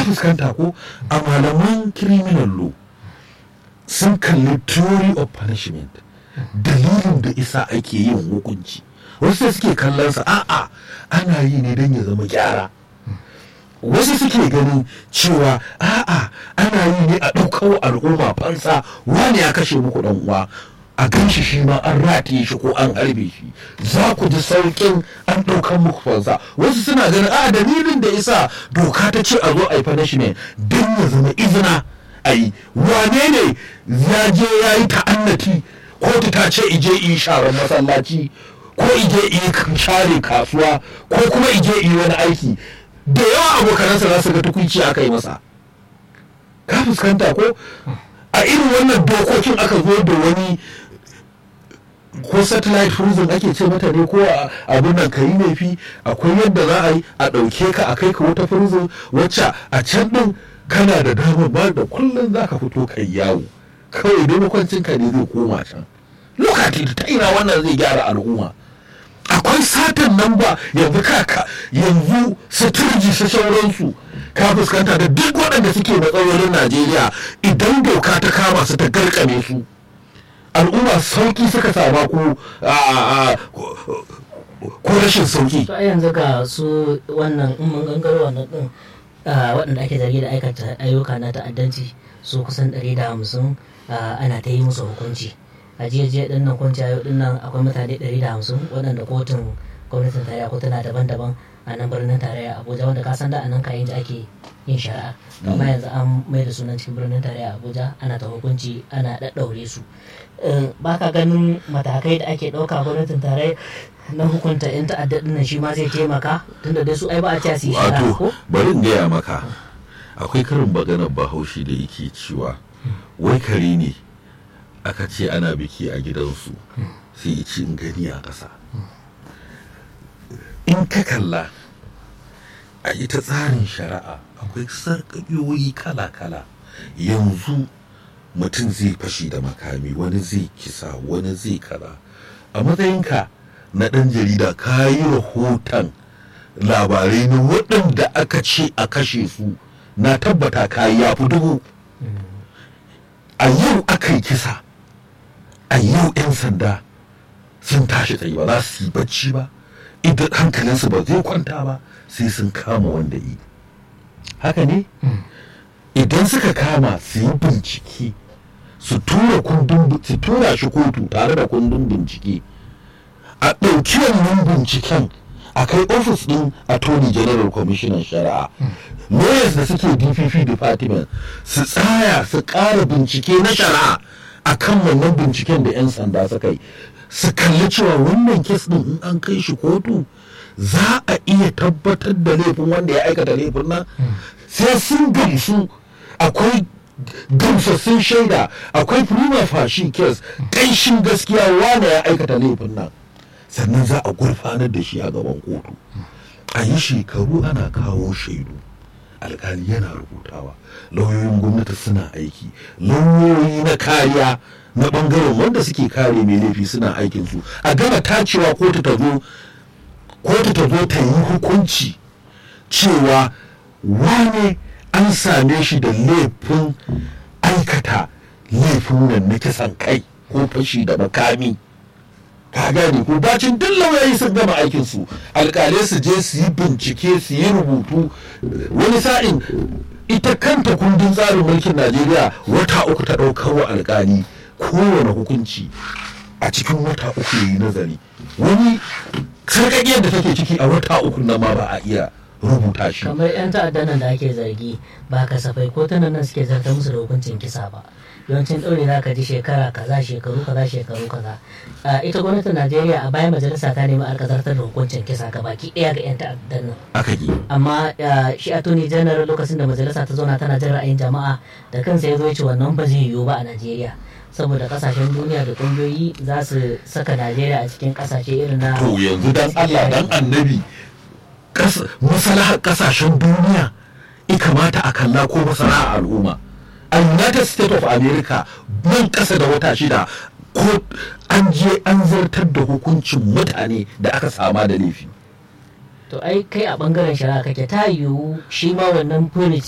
fuskanta ko a malaman criminal law sun kalli theory of punishment dalilin da isa ake yin hukunci wasu sai suke kallon sa a'a ana yi ne don ya zama gyara wasu suke ganin cewa a'a ana yi ne a ɗaukar al'umma fansa wani ya kashe muku ɗan uwa a gan shi shi ma an rataye shi ko an harbe shi za ku ji sauƙin an ɗaukan muku fansa wasu suna ganin a dalilin da isa doka ta ce a zo a yi punishment don ya zama izina a yi wane ne ya je ya yi ta'annati kotu ta ce ije yi sharar masallaci ko ije yi share kasuwa ko kuma ije yi wani aiki da yawa abokanansa za su ga tukunci aka yi masa ka fuskanta ko a irin wannan dokokin aka zo da wani ko satellite prison ake ce mata ne ko abin nan ka yi laifi akwai yadda za a yi a ɗauke ka a kai ka wata prison wacce a can ɗin kana da damar ba da kullum za ka fito kai yawo kawai dai makwancin ka ne zai koma can lokaci ta ina wannan zai gyara al'umma akwai satan nan ba yanzu kaka yanzu suturji su sauransu ka fuskanta da duk waɗanda suke matsalolin najeriya idan doka ta kama su ta garkame su al'umma sauki suka sama ko ko rashin sauki to a yanzu ga su wannan in mun gangaro wannan din waɗanda ake zargi da aikata ayyuka na ta'addanci su kusan 150 ana ta yi musu hukunci a jiya din nan kwanci yau din nan akwai mutane 150 waɗanda kotun gwamnatin tarayya kotuna daban-daban a nan birnin tarayya abuja wanda ka san da a nan kayan da ake yin shari'a amma yanzu an mai da sunan cikin birnin tarayya abuja ana ta hukunci ana ɗaɗɗaure su ba ka ganin matakai da ake ɗauka gwamnatin tarayya na hukunta 'yan ta'adda nan shi ma zai taimaka tunda dai su ai ba a ci su yi shari'a ko bari in gaya maka akwai karin maganar bahaushe da yake cewa wai kare ne aka ce ana biki a gidansu sai ci in gani a ƙasa in ka kalla a ita tsarin shari'a akwai sarƙaƙiyoyi kala-kala yanzu mutum zai fashi da makami wani zai kisa wani zai kaza a matsayinka na ɗan jarida ka yi rahoton labarai na waɗanda aka ce a kashe su na tabbata ka yi ya fi dubu a yau aka yi kisa a yau 'yan sanda sun tashi tsaye ba za su yi bacci ba idan hankalinsu ba zai kwanta ba sai sun kama wanda yi haka ne idan suka kama su yi bincike su tura kundin su tura shi kotu tare da kundin bincike a ɗauki wannan binciken a kai ofis ɗin attorney general commissioner shari'a lawyers da suke dpp department su tsaya su ƙara bincike na shari'a a kan wannan binciken da 'yan sanda suka yi su kalli cewa wannan kes ɗin in an kai shi kotu za a iya tabbatar da laifin wanda ya aikata laifin nan sai sun gamsu akwai gamsassun shaida akwai prima fashi kes ƙanshin gaskiya wane ya aikata laifin nan sannan za a gurfanar da shi a gaban kotu a yi shekaru ana kawo shaidu alkali yana rubutawa lauyoyin gwamnati suna aiki lauyoyi na kariya na bangaren wanda suke kare mai laifi suna aikinsu a gama tacewa kotu ta zo kotu ta zo ta yi hukunci cewa wane an same shi da laifin aikata laifin nan na kisan kai ko fashi da makami ka gane ko bacin duk lauyoyi sun gama aikin su alkalai su je su yi bincike su yi rubutu wani sa'in ita kanta kundin tsarin mulkin najeriya wata uku ta ɗaukar wa alkali kowane hukunci a cikin wata uku yi nazari wani sarƙaƙiyar da take ciki a wata uku na ma ba a iya rubuta shi kamar 'yan ta'adda nan da ake zargi ba kasafai ko tana nan suke zartar musu da hukuncin kisa ba yawancin ɗaure za ka ji shekara kaza shekaru kaza shekaru kaza ita gwamnatin najeriya a bayan majalisa ta nemi alkazartar da hukuncin kisa ga baki ɗaya ga 'yan ta'addan nan aka yi amma shi attorney general lokacin da majalisa ta zauna tana jin ra'ayin jama'a da kansa ya zo ya ce wannan ba zai yiwu ba a najeriya saboda kasashen duniya da kungiyoyi za su saka najeriya a cikin kasashe irin na to yanzu dan allah dan annabi masalahar kasashen duniya i kamata a kalla ko masalahar al'umma a united states of america nan kasa da wata shida ko an je an zartar da hukuncin mutane da aka sama da laifi to ai kai a bangaren shari'a kake ta yiwu shi ma wannan